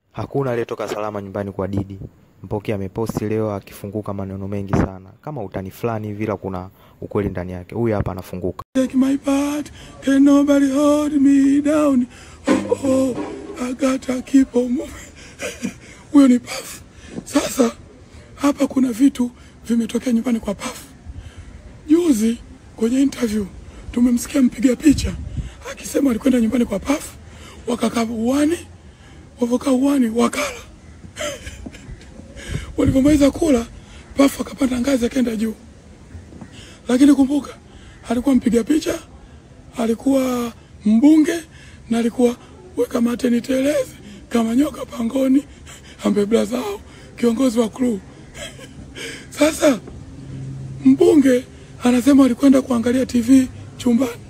Hakuna aliyetoka salama nyumbani kwa Didi. Mpoki ameposti leo akifunguka maneno mengi sana, kama utani fulani hivi, ila kuna ukweli ndani yake. Huyu hapa anafunguka. Take my part, can nobody hold me down. Oh, oh, I gotta keep on moving. Huyo ni Puff. Sasa hapa kuna vitu vimetokea nyumbani kwa Puff. Juzi kwenye interview tumemsikia mpiga picha akisema alikwenda nyumbani kwa Puff, wakakaa uani, wavokaa uani wakala. Walivyomaliza kula, Puff akapanda ngazi akaenda juu lakini kumbuka alikuwa mpiga picha, alikuwa mbunge na alikuwa weka mate niteleze kama nyoka pangoni, ambe blazao kiongozi wa crew. Sasa mbunge anasema alikwenda kuangalia TV chumbani,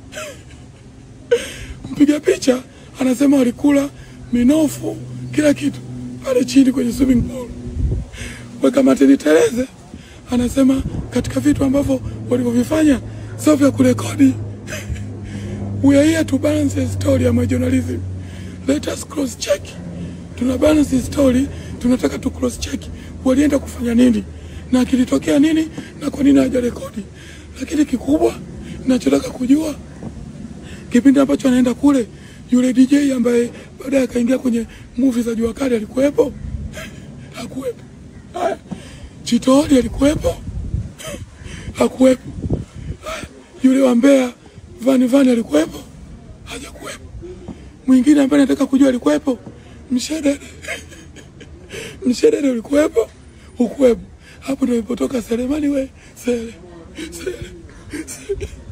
mpiga picha anasema walikula minofu kila kitu pale chini kwenye swimming pool weka mateni Tereze anasema katika vitu ambavyo walivyovifanya sio vya kurekodi. We are here to balance the story ya my journalism. Let us cross check. Tuna balance the story, tunataka tu cross check walienda kufanya nini na kilitokea nini na kwa nini hawajarekodi. Lakini kikubwa ninachotaka kujua kipindi ambacho anaenda kule, yule DJ ambaye baadaye akaingia kwenye movie za Jua Kali alikuwepo? Hakuwepo. Haya, Chitori alikuwepo? Hakuwepo. Haya, Yule wa Mbeya Vani Vani alikuwepo? Hajakuwepo. Mwingine ambaye nataka kujua alikuwepo? Mshedede. Mshedede ulikuwepo? Ukuwepo. Hapo ndio ilipotoka Selemani we, Sele. Sele. Sele.